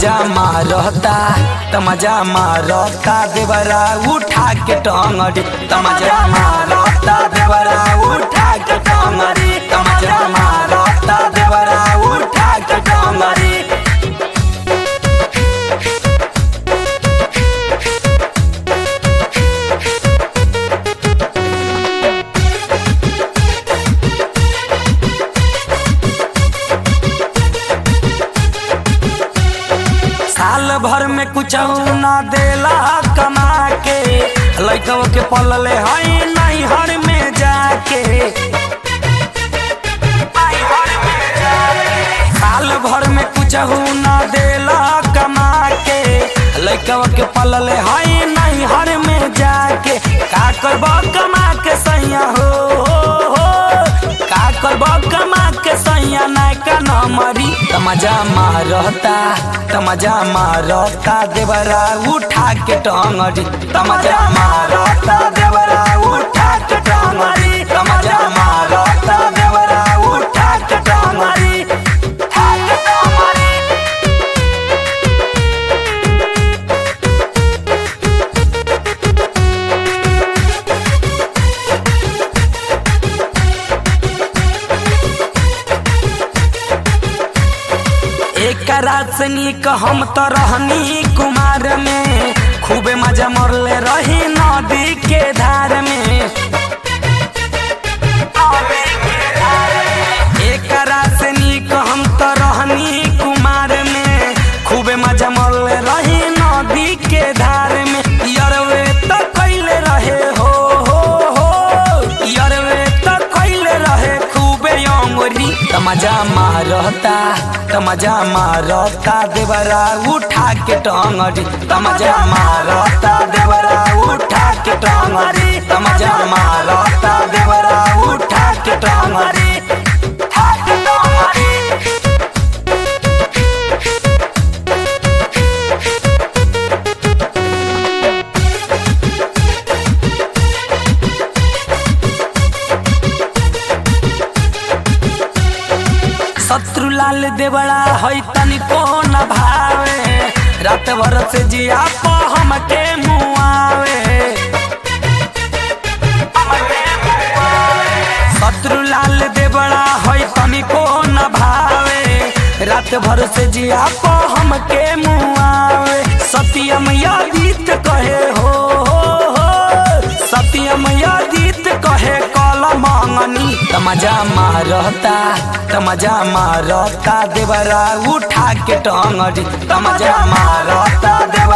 तमजा मारता तमजा मारता देवरा उठा के टंगड़ी तमजा मारता देवरा उठा के टंगड़ी तमजा मारता देवरा उठा के टंगड़ी साल भर में कुछ ना देला कमा के लैकव के पलले हई नहीं हर में जाके साल भर में कुछ ना देला कमा के लैकव के पलले हई नहीं हर में जाके का करब कमा के सैया हो, हो, हो का करब कमा के सैया नायका न मरी तमजा मारता तमजा मारता देवरा उठा के टंगड़ी तमजा मारता देवरा उठा के टंगड़ी तमजा मारता देवरा उठा के टंगड़ी उठा के टंगड़ी एक रात से नीक हम तो रहनी कुमार में खूबे मजा मरले रही नदी के धार में एक रात से नीक हम तो रहनी कुमार में खूबे मजा मरले रही नदी के धार में यरवे तो कैले रहे हो हो हो यरवे तो कैले रहे खूबे अंगुरी तमजा मारता तमजा मारता देवरा उठा के टंगड़ी तमजा मारता देवरा उठा के टंगड़ी तमजा मारता देवरा उठा के टंगड़ी उठा के टंगड़ी शत्रु लाल देवड़ा है तनिको न भावे रात भर से जिया पो हमके मुआवे शत्रु लाल देवड़ा है तनिको न भावे रात भर से जिया पो हमके मुआवे सत्यम यादित कहे हो, हो, हो सत्यम यादित कहे कल मंगनी तमजा मारता तमजा मारता देवरा उठा के टंगड़ी तमजा मारता देवरा